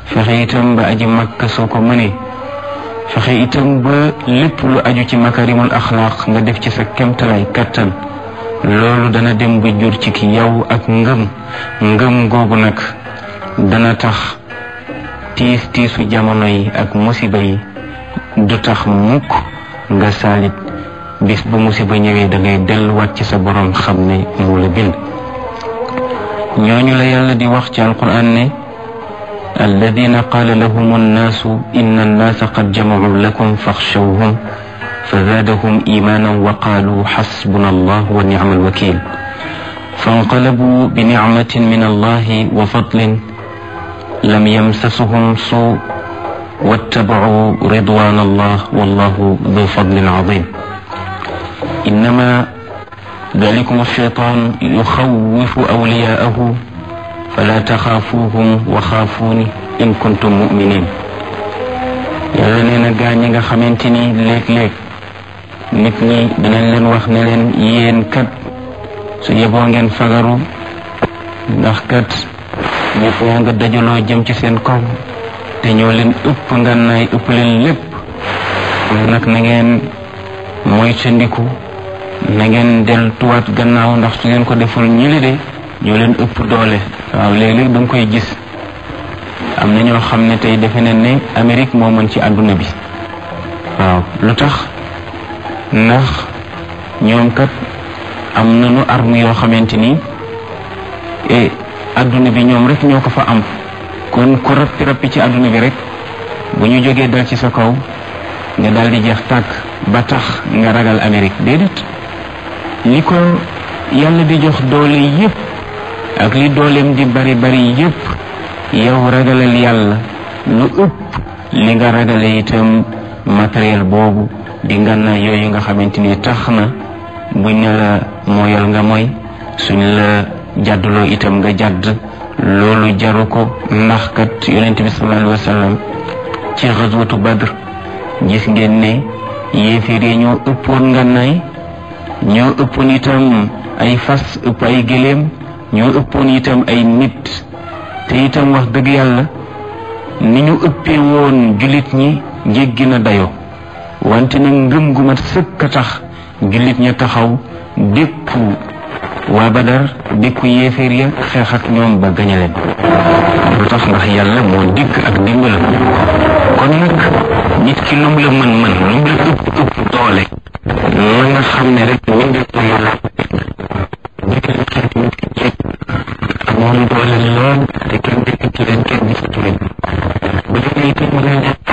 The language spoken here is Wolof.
fexe itam ba aji makka soo ko mënee fexe itam ba lépp lu aju ci makarimul axlaaq nga def ci sa kemtalaay kattan loolu dana dem ba jur ci ki yow ak ngëm ngëm googu nag dana tax tiis tiisu jamono yi ak musiba yi du tax mukk nga saalit bis bu musiba ñëwee da ngay delluwaat ci sa borom xam ne moo la bind ñooñu la yàlla di wax ci alquran ne alladina qaala lahum annaasu inna annaasa qad jamacuu lakum faxshawhum fa zaadahum imaanan wa qaaluu xasbuna allah wa nicma alwakil fanqalabuu bi nicmatin min allahi wa fadlin lam yamsasuhum suu واتبعوا رضوان الله والله ذو فضل عظيم إنما ذلكم الشيطان يخوف أولياءه فلا تخافوهم وخافوني إن كنتم مؤمنين yàlla nee na gaa ñi nga xamante ni léeg-léeg nit ñi dinañ leen wax ne leen yéen kat su yeboo ngeen fagaru ndax kat ñëpp yaa nga dajaloo jëm ci seen kaw te ñoo leen ëpp ngànnaay ëpp leen lépp nag na ngeen moytandiku na ngeen deltuwaat gannaaw ndax su ngeen ko deful ñili de ñoo leen ëpp doole waaw léeg-léeg da nga koy gis am na ñoo xam ne tey defe nañ ne Amérique moo mën ci àdduna bi waaw lu tax ndax ñoom kat am nañu arme yoo xamante ni e àdduna bi ñoom rek ñoo ko fa am kon ku rappi rappi ci àdduna bi rek bu ñu jógee dal ci sa kaw nga daal di jeex tàkk ba tax nga ragal Amérique déedéet li ko yàlla di jox doole yépp ak li dooleem di bari bari yépp yow ragalal yàlla lu ëpp li nga ragale itam matériel boobu di ngànnaay yooyu nga xamante ni tax na buñ ne la mooyal nga mooy suñ la jàdduloo itam nga jàdd loolu jaru ko ndax kat yonent bi sallallahu alayhi wa sallam ci xaswatu badr gis ngeen ne yéeféer yi ñoo ëppoon ngànnaay ñoo ëppoon itam ay fas ëpp ay gëléem ñoo ëppoon itam ay nit te itam wax dëgg yàlla ni ñu ëppee woon jullit ñi jéggi na dayoo wante nag ngëm gu mat sëkk a tax jullit ña taxaw dékku waa badar dékku yéeféer ya xeex ak ñoom ba gañe leen lu tax ndax yàlla moo dikk ak dimbalam kon nag nit ki lu mu la mën mën lu mu la ëpp ëpp doole na nga xam ne rek ñu ngi ko yàlla nekkal xeet nit ki jég amoon doole lool te kenn dëkk ci leen kenn gisatu leen bu demee itam nga